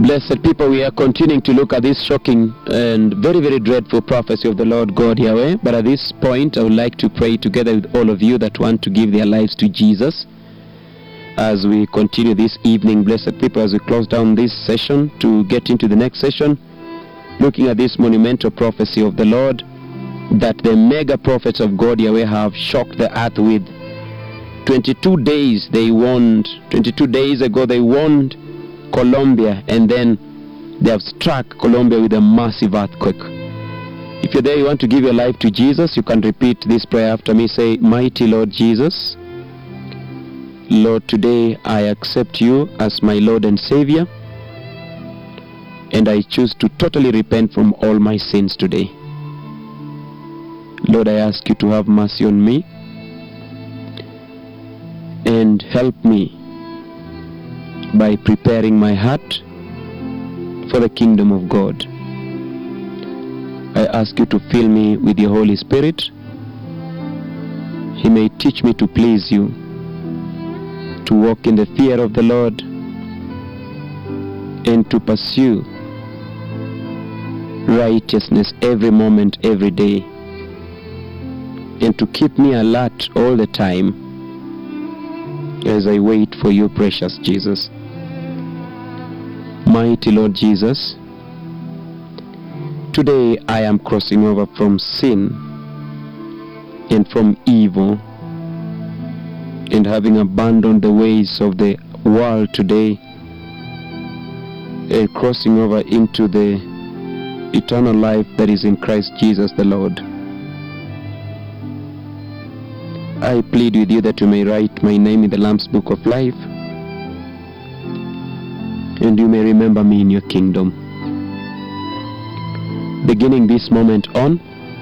Blessed people, we are continuing to look at this shocking and very, very dreadful prophecy of the Lord God Yahweh. But at this point, I would like to pray together with all of you that want to give their lives to Jesus as we continue this evening, blessed people, as we close down this session to get into the next session, looking at this monumental prophecy of the Lord that the mega prophets of God Yahweh have shocked the earth with. 22 days they warned, 22 days ago they warned Colombia, and then they have struck Colombia with a massive earthquake. If you're there, you want to give your life to Jesus, you can repeat this prayer after me. Say, Mighty Lord Jesus, Lord, today I accept you as my Lord and Savior, and I choose to totally repent from all my sins today. Lord, I ask you to have mercy on me and help me by preparing my heart for the kingdom of God. I ask you to fill me with your Holy Spirit. He may teach me to please you, to walk in the fear of the Lord, and to pursue righteousness every moment, every day, and to keep me alert all the time as I wait for you, precious Jesus. Mighty Lord Jesus, today I am crossing over from sin and from evil and having abandoned the ways of the world today and crossing over into the eternal life that is in Christ Jesus the Lord. I plead with you that you may write my name in the Lamb's Book of Life and you may remember me in your kingdom. Beginning this moment on,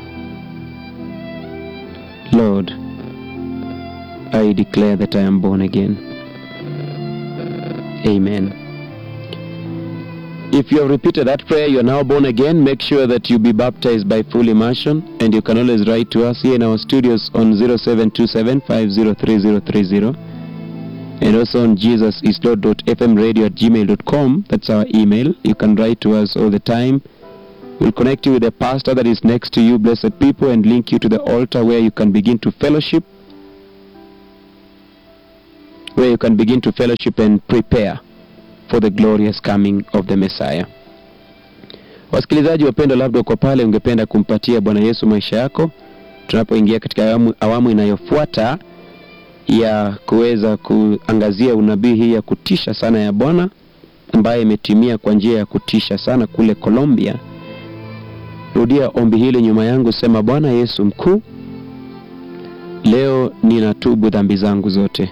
Lord, I declare that I am born again. Amen. If you have repeated that prayer, you are now born again. Make sure that you be baptized by full immersion, and you can always write to us here in our studios on 0727 503030 and also on jesusislord.fmradio at gmail.com. That's our email. You can write to us all the time. We'll connect you with a pastor that is next to you, blessed people, and link you to the altar where you can begin to fellowship, where you can begin to fellowship and prepare for the glorious coming of the Messiah. Wasikilizaji wapendwa, labda uko pale ungependa kumpatia Bwana Yesu maisha yako, tunapoingia katika awamu, awamu inayofuata ya kuweza kuangazia unabii hii ya kutisha sana ya Bwana ambaye imetimia kwa njia ya kutisha sana kule Colombia. Rudia ombi hili nyuma yangu, sema: Bwana Yesu mkuu, leo ninatubu dhambi zangu zote.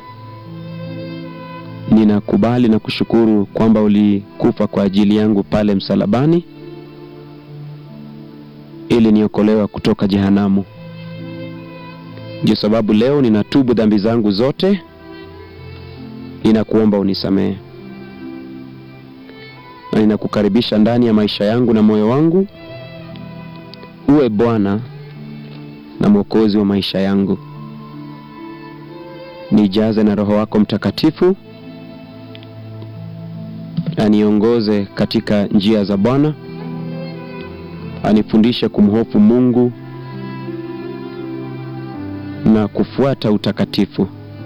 Ninakubali na kushukuru kwamba ulikufa kwa ajili yangu pale msalabani ili niokolewa kutoka jehanamu. Ndio sababu leo ninatubu dhambi zangu zote, ninakuomba unisamehe, na ninakukaribisha ndani ya maisha yangu na moyo wangu, uwe Bwana na Mwokozi wa maisha yangu. Nijaze na Roho wako Mtakatifu, aniongoze katika njia za Bwana, anifundishe kumhofu Mungu na kufuata utakatifu.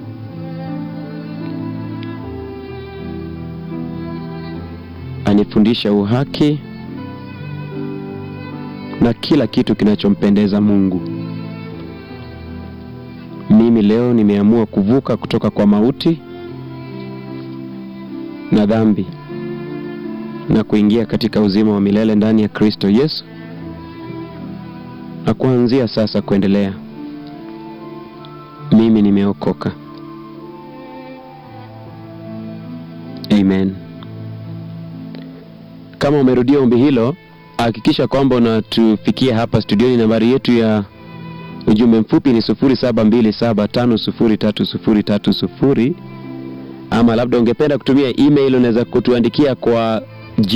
Anifundishe uhaki na kila kitu kinachompendeza Mungu. Mimi leo nimeamua kuvuka kutoka kwa mauti na dhambi na kuingia katika uzima wa milele ndani ya Kristo Yesu, na kuanzia sasa kuendelea mimi nimeokoka. Amen. Kama umerudia ombi hilo, hakikisha kwamba unatufikia hapa studioni. Nambari yetu ya ujumbe mfupi ni 0727503030 ama labda ungependa kutumia email, unaweza kutuandikia kwa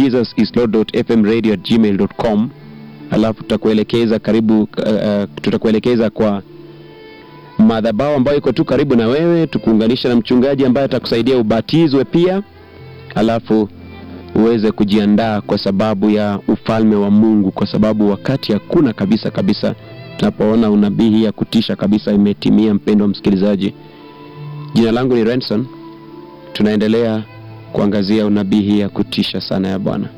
jesusislord.fmradio@gmail.com, alafu tutakuelekeza karibu, uh, tutakuelekeza kwa madhabahu ambayo iko tu karibu na wewe, tukuunganisha na mchungaji ambaye atakusaidia ubatizwe pia, alafu uweze kujiandaa kwa sababu ya ufalme wa Mungu, kwa sababu wakati hakuna kabisa kabisa, tunapoona unabii hii ya kutisha kabisa imetimia. Mpendwa msikilizaji, jina langu ni Renson, tunaendelea kuangazia unabii hii ya kutisha sana ya Bwana.